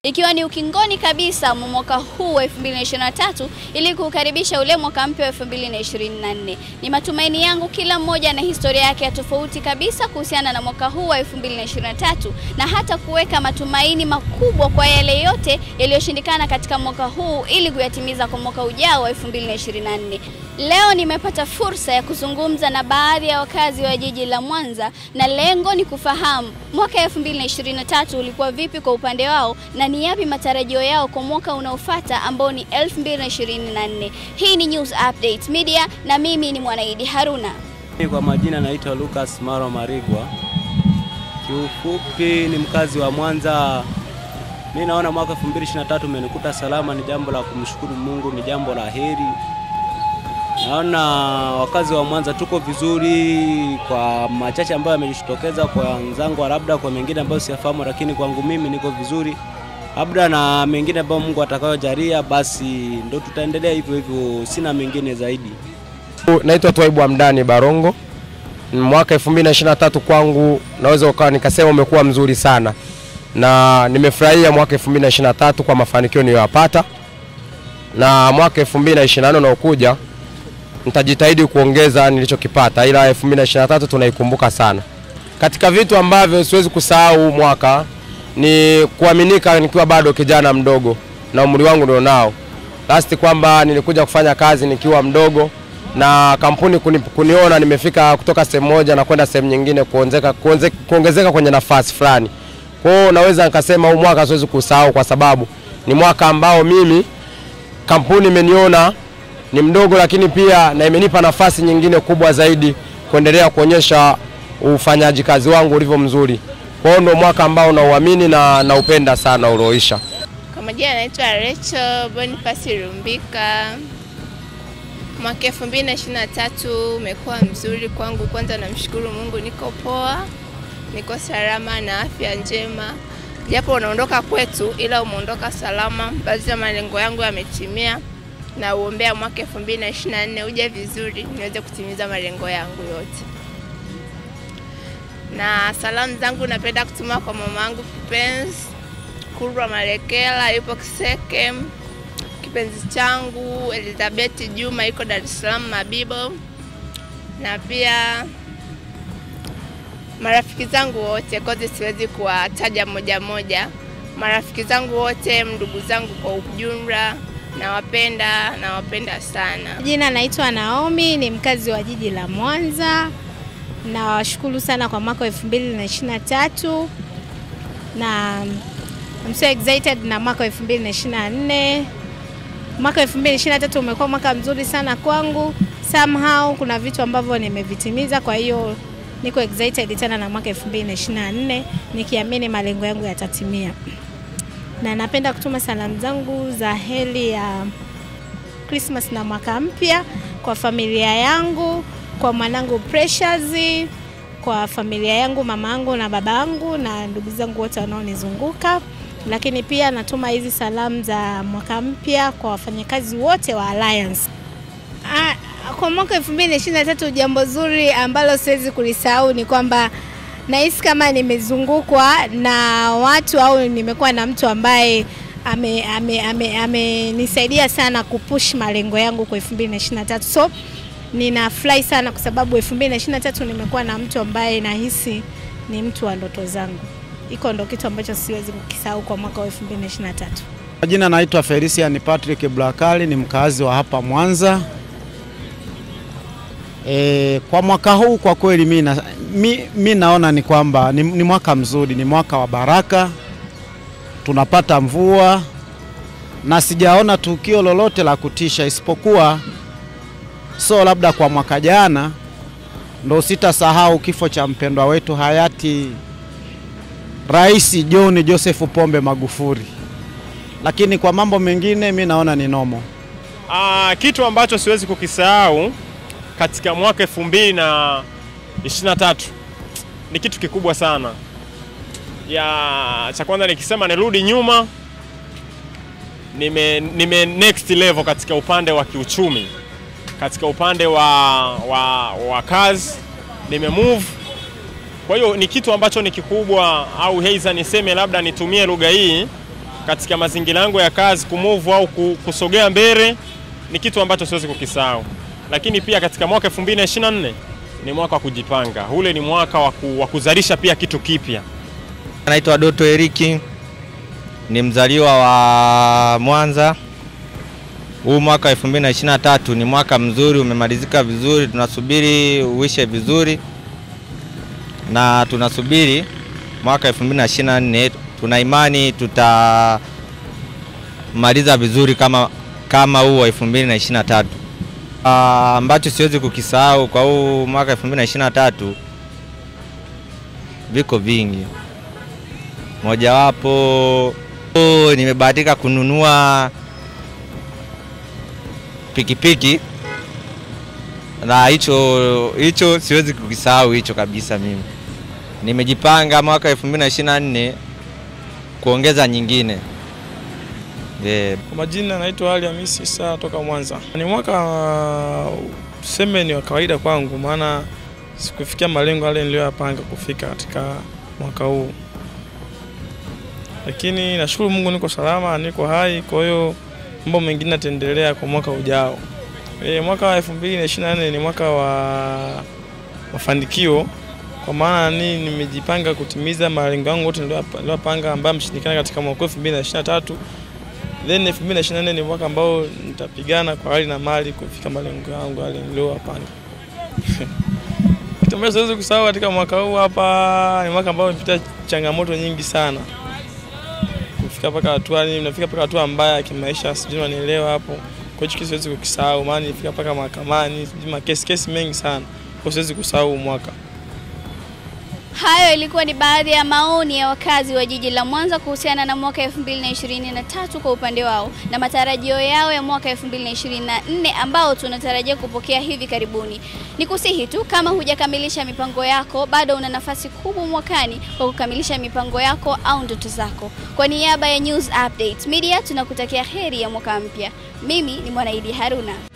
Ikiwa ni ukingoni kabisa mwa mwaka huu wa 2023 ili kukaribisha ule mwaka mpya wa 2024. Ni matumaini yangu kila mmoja na historia yake ya tofauti kabisa kuhusiana na mwaka huu wa 2023 na hata kuweka matumaini makubwa kwa yale yote yaliyoshindikana katika mwaka huu ili kuyatimiza kwa mwaka ujao wa 2024. Leo nimepata fursa ya kuzungumza na baadhi ya wakazi wa jiji la Mwanza na lengo ni kufahamu mwaka 2023 ulikuwa vipi kwa upande wao na ni yapi matarajio yao kwa mwaka unaofuata ambao ni 2024. Hii ni News Update Media na mimi ni Mwanaidi Haruna. Kwa majina naitwa Lucas Maro Marigwa. Kiufupi ni mkazi wa Mwanza. Mi naona mwaka 2023 umenikuta salama, ni jambo la kumshukuru Mungu, ni jambo la heri. Naona wakazi wa Mwanza tuko vizuri, kwa machache ambayo yamejitokeza kwa wenzangu, labda kwa mengine ambayo siyafahamu, lakini kwangu mimi niko vizuri, labda na mengine ambayo Mungu atakayojalia, basi ndo tutaendelea hivyo hivyo, sina mengine zaidi. Naitwa Twaibu Hamdani Barongo. Mwaka 2023 kwangu naweza ukawa nikasema umekuwa mzuri sana, na nimefurahia mwaka 2023 kwa mafanikio niliyoyapata, na mwaka 2024 unaokuja nitajitahidi kuongeza nilichokipata, ila 2023 tunaikumbuka sana. Katika vitu ambavyo siwezi kusahau mwaka ni kuaminika nikiwa bado kijana mdogo na umri wangu ndio nao last, kwamba nilikuja kufanya kazi nikiwa mdogo na kampuni kuni, kuniona nimefika kutoka sehemu moja na kwenda sehemu nyingine kuongezeka, kuongezeka kwenye nafasi fulani. Kwa hiyo naweza nikasema huu mwaka siwezi kusahau kwa sababu ni mwaka ambao mimi kampuni imeniona ni mdogo, lakini pia na imenipa nafasi nyingine kubwa zaidi kuendelea kuonyesha ufanyaji kazi wangu ulivyo mzuri. Kwa hiyo ndio mwaka ambao nauamini na naupenda sana ulioisha. Kwa majina anaitwa Rachel Boniface Rumbika. Mwaka 2023 umekuwa mzuri kwangu. Kwanza namshukuru Mungu, niko poa, niko salama na afya njema, japo unaondoka kwetu, ila umeondoka salama. Baadhi ya malengo yangu yametimia, na uombea mwaka 2024 uje vizuri, niweze kutimiza malengo yangu yote. Na salamu zangu napenda kutuma kwa mama yangu kipenzi Kurwa Malekela, yupo Kiseke kipenzi changu Elizabeth Juma iko Dar es Salaam Mabibo, na pia marafiki zangu wote kote, siwezi kuwataja moja moja. Marafiki zangu wote, ndugu zangu kwa ujumla, nawapenda, nawapenda sana. Jina naitwa Naomi, ni mkazi wa jiji la Mwanza. Nawashukuru sana kwa mwaka wa 2023 na I'm so excited na mwaka wa 2024. Mwaka 2023 umekuwa mwaka mzuri sana kwangu. Somehow kuna vitu ambavyo nimevitimiza, kwa hiyo niko excited tena na mwaka 2024 nikiamini malengo yangu yatatimia. Na napenda kutuma salamu zangu za heri ya Christmas na mwaka mpya kwa familia yangu, kwa mwanangu Precious, kwa familia yangu, mama yangu na baba yangu na ndugu zangu wote wanaonizunguka lakini pia natuma hizi salamu za mwaka mpya kwa wafanyakazi wote wa Alliance. Ah, kwa mwaka 2023 jambo zuri ambalo siwezi kulisahau ni kwamba nahisi kama nimezungukwa na watu au nimekuwa na mtu ambaye amenisaidia ame, ame, ame sana kupush malengo yangu kwa 2023. So ninafurahi sana kwa sababu 2023 nimekuwa na mtu ambaye nahisi ni mtu wa ndoto zangu iko ndo kitu ambacho siwezi kukisahau kwa mwaka wa 2023. Jina naitwa Felician Patrick Blakali, ni mkazi wa hapa Mwanza. E, kwa mwaka huu kwa kweli mi, na, mi, mi naona ni kwamba ni, ni mwaka mzuri, ni mwaka wa baraka, tunapata mvua na sijaona tukio lolote la kutisha isipokuwa so labda kwa mwaka jana ndo sitasahau kifo cha mpendwa wetu hayati Rais John Joseph Pombe Magufuli, lakini kwa mambo mengine mi naona ni nomo. Aa, kitu ambacho siwezi kukisahau katika mwaka elfu mbili na ishirini na tatu ni kitu kikubwa sana. Ya cha kwanza nikisema nirudi nyuma, nime, nime next level katika upande wa kiuchumi, katika upande wa, wa, wa kazi nime move Kwa hiyo ni kitu ambacho ni kikubwa, au heiza niseme labda nitumie lugha hii katika mazingira yangu ya kazi kumove au ku- kusogea mbele ni kitu ambacho siwezi kukisahau. Lakini pia katika mwaka 2024 ni mwaka wa kujipanga, ule ni mwaka wa ku- wa kuzalisha pia kitu kipya. Naitwa Doto Eriki, ni mzaliwa wa Mwanza. Huu mwaka 2023 ni mwaka mzuri, umemalizika vizuri, tunasubiri uishe vizuri na tunasubiri mwaka 2024 tuna imani tutamaliza vizuri kama kama huu wa 2023. Ah, ambacho siwezi kukisahau kwa huu mwaka 2023 viko vingi mojawapo oh, nimebahatika kununua pikipiki na hicho hicho siwezi kukisahau hicho kabisa. Mimi nimejipanga mwaka 2024 kuongeza nyingine yeah. Kwa majina naitwa Ali Hamisi Isa toka Mwanza. Ni mwaka uh, tuseme ni wa kawaida kwangu, maana sikufikia malengo yale niliyoyapanga kufika katika mwaka huu, lakini nashukuru Mungu niko salama, niko hai. Kwa hiyo mambo mengine yataendelea kwa mwaka ujao. E, mwaka wa 2024 ni mwaka wa mafanikio kwa maana ni nimejipanga kutimiza malengo yangu yote niliyopanga ambayo mshindikana katika mwaka 2023 then 2024 ni mwaka ambao nitapigana kwa hali na mali kufika malengo yangu yale niliyopanga. Kitu ambacho siwezi kusahau katika mwaka huu hapa ni mwaka ambao nimepita changamoto nyingi sana kufika mpaka hatua ni nafika mpaka hatua mbaya ya kimaisha, sijui unanielewa hapo. Kwa hiyo kitu siwezi kukisahau, maana nilifika mpaka mahakamani, sijui makesi kesi mengi sana, kwa siwezi kusahau huu mwaka. Hayo ilikuwa ni baadhi ya maoni ya wakazi wa jiji la Mwanza kuhusiana na mwaka 2023 kwa upande wao na matarajio yao ya mwaka 2024 ambao tunatarajia kupokea hivi karibuni. Ni kusihi tu kama hujakamilisha mipango yako, bado una nafasi kubwa mwakani kwa kukamilisha mipango yako au ndoto zako. Kwa niaba ya News Update Media tunakutakia heri ya mwaka mpya. Mimi ni Mwanaidi Haruna.